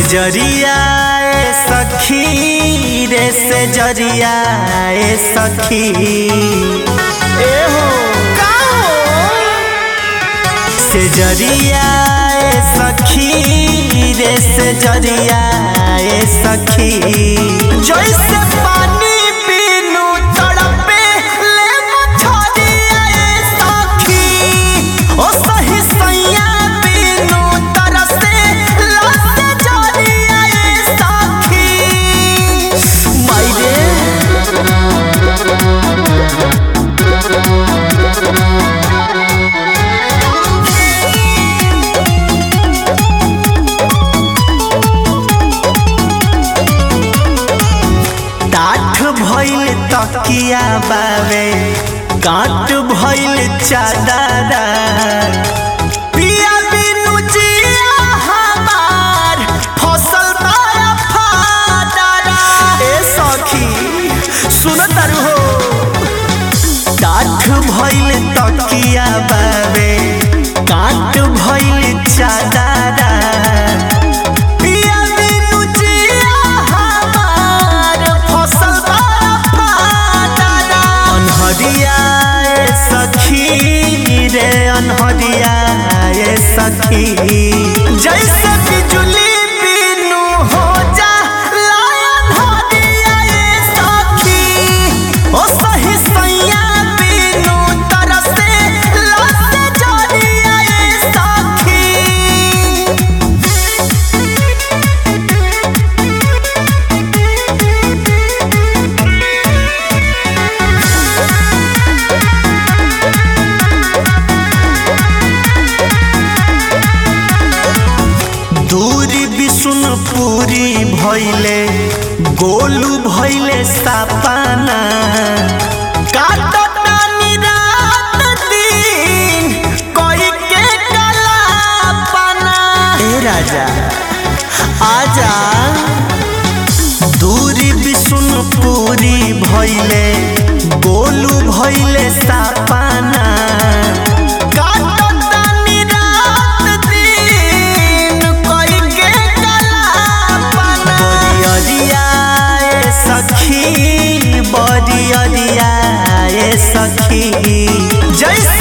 जरिया ए सखी रे से जरिया ए सखी ए हो का हो से जरिया ए सखी रे से जरिया ए सखी जैसे पानी पीनू तड़पे ले मछरिया ए सखी ओ सही सैया पीनू तरसे लसे जरिया ए सखी मायरे टाठ भइल तकिया बावे काट भइल चादरा पिया बिनु जिया हमार फसल माया फादरा ए सखी सुन तारू हो टाठ भइल तकिया बावे काट भइल चादरा पिया बिनु जिया हमार फसल बड़ा फादरा। अनहरिया ए सखी रे अनहरिया ए सखी जैसे बिजुली बिनु हो जा लायन हरिया ए सखी ओ सही सैया बिनु तरसे लसे जरिया ए सखी दूरी विष्णुपुरी भैले गोलू भैले सापाना काटतानी रात दिन कोई के कलापना ए राजा आजा दूरी विष्णुपुरी भैले गोलू भैले सापाना काटतानी रात दिन कोई के कलापना बरियरिया ए सखी बरियरिया ए सखी जैसे